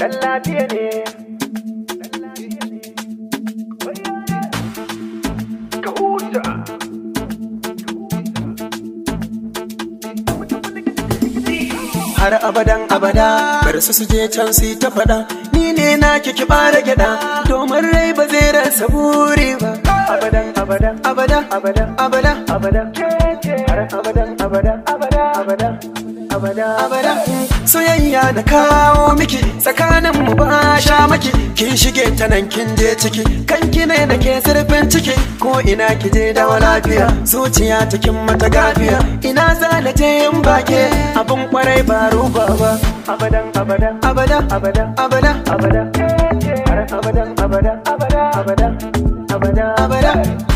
Dan lafiya ne. Ka huta. har abadan abada bar su su je can su yi ta faɗa ni ne na ki bara gyaɗa domin rai ba zai rasa buri ba Abadan abadan abada abadan abada abadan. Har abadan abadan abadan abadan abadan abada soyayya na kawo miki tsakanin mu ba sha maki kin shige ta nan kin je ciki kan ki ne da ke zurfin ciki ko ina ki je da lafiya zuciya ta kin mata gafiya ina zana je in bake abun kwarai ba ruba ba abadan abadan abada abadan abada abadan. Har abadan abadan abadan abadan abadan abada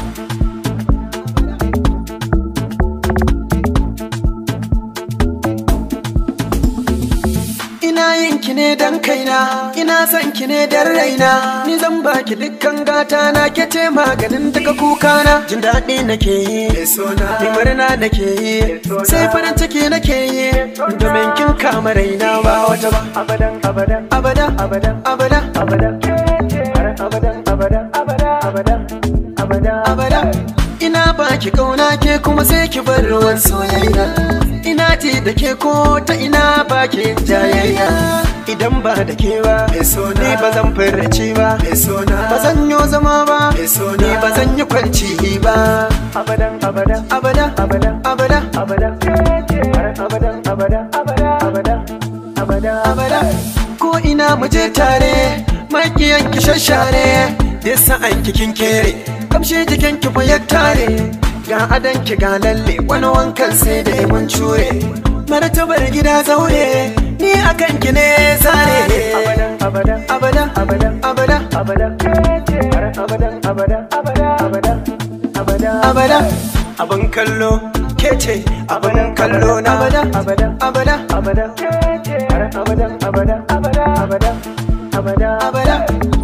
Ina yin ki ne dan kaina, ina son ki ne dan raina, ni zan baki dukkan gata na ke ce maganin daga kukana. Jin daɗi nake yi, ni murna nake yi, sai farin ciki nake yi, domin kin kama raina ba wata ba. abadan abadan Abada, abadan abada, abadan. Har abadan abadan abadan abadan abadan abada. Ina baki kauna ke kuma sai ki bar ruwan soyayya. Ina ji da ke ko ta ina baki jayayya. Idan ba da ke ba, ni ba zan furci ba. Ba zan yo zama ba, ni ba zan yi kwanci ba. abadan abadan Abada, abadan abada, abadan. Har abadan abadan abadan abadan abadan abada. Ko ina mu je tare, makiyan ki shashare. Duk sa'an ki kin kere, kamshe jikin ki fa ya tare. Ga adan ki ga lalle, wani wankan sai da mun cure. Martabar gida zaure, ni akan ki ne zare. abadan abadan Abada, abadan abada, abadan. Har abadan abadan abadan abadan abadan abada. Abin kallo, ke ce abin kallo na. abada abadan abada, abadan. Har abadan abadan abadan abadan abadan abada.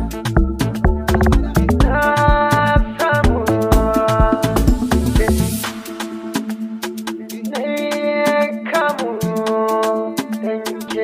Na samu ne kamu danke.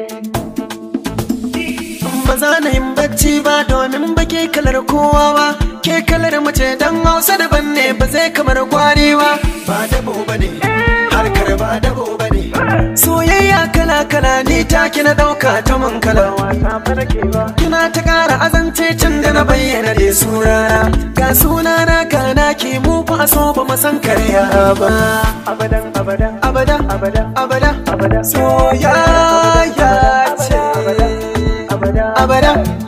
ba za na yin bacci ba domin ba ke kalar kowa ba ke kalar mace dan hausa daban ne ba zai kamar gwari ba ba dabo ba ne harkar ba dabo ba ne soyayya kala kala ni ta kina dauka ta man kala Wasa fa nake ba. kina ta kara azance can da na bayyana da sunana ga sunana ka na ki mu fa so ba mu san karya ba Abadan abadan abada abadan abada abadan soyayya ce abadan abada